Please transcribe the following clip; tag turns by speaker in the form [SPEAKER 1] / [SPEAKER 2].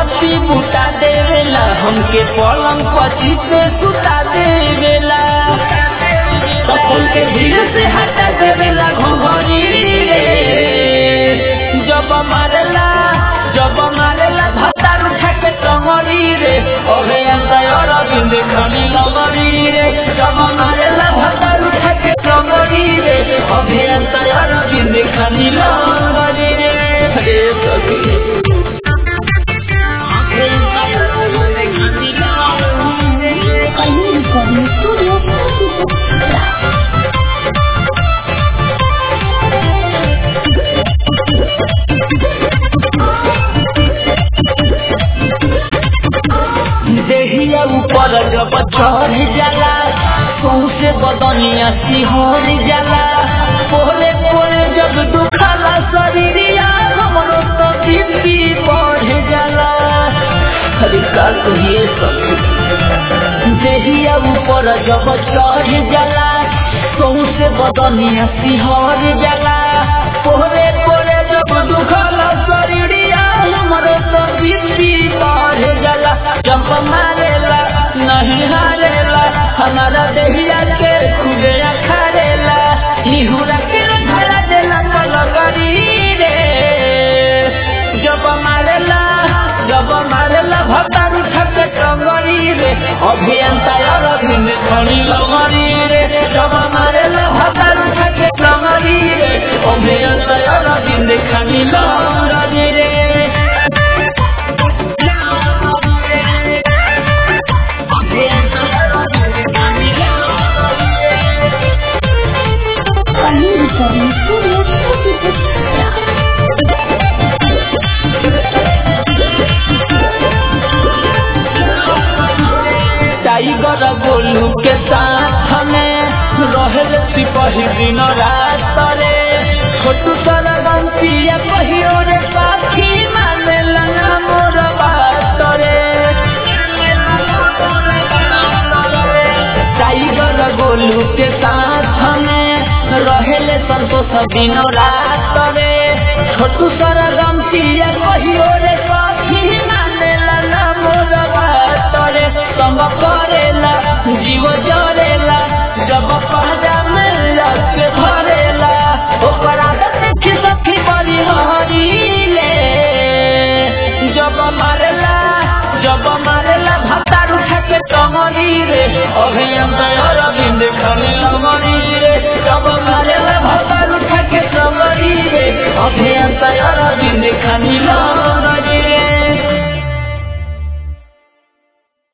[SPEAKER 1] बत्ती बुता देवेला हमके पलंग पची पे सुता देवेला कपल के भीड़ से हटा देवेला घोघरी रे जब मारेला जब मारेला भत्तार उठा के टंगरी रे अबे अंतर बिंद खनी लगरी रे जब मारेला भत्तार उठा के टंगरी रे अबे अंतर बिंद खनी लगरी रे रे सखी अबे अंतर बिंद खनी लगरी रे
[SPEAKER 2] Kayun Recording Studio.
[SPEAKER 1] देहिया ऊपर जब चढ़ जाला सौसे बदनिया सिहर जाला पोले पोले जब दुखाला शरीरिया हमरो तो बीपी बढ़ जाला खाली का कहिए सखी देहिया ऊपर जब चढ़ जाला सौसे बदनिया सिहर जाला पोले पोले जब दुखाला शरीरिया हमरो तो बीपी बढ़ जाला जब मारेला नहीं हारेला हमारा देहिया के खुदे अखारेला निहुरा के धरा देला पलगरी रे जब मारेला जब मारेला भतार उठा के टंगरी रे अभियंता अरविंद खड़ी लगरी रे जब मारेला भतार उठा के टंगरी रे अभियंता अरविंद खड़ी लगरी रे
[SPEAKER 2] Kayun Recording Studio.
[SPEAKER 1] Tiger Golu के साथ में रहल सिपही दिन रात रे छोटू सारा बंसिया कहियो रे पाखी माने लगा मोर बात रे टाइगर गोलू के साथ में रहल संतोष दिन रात रे छोटू सारा गम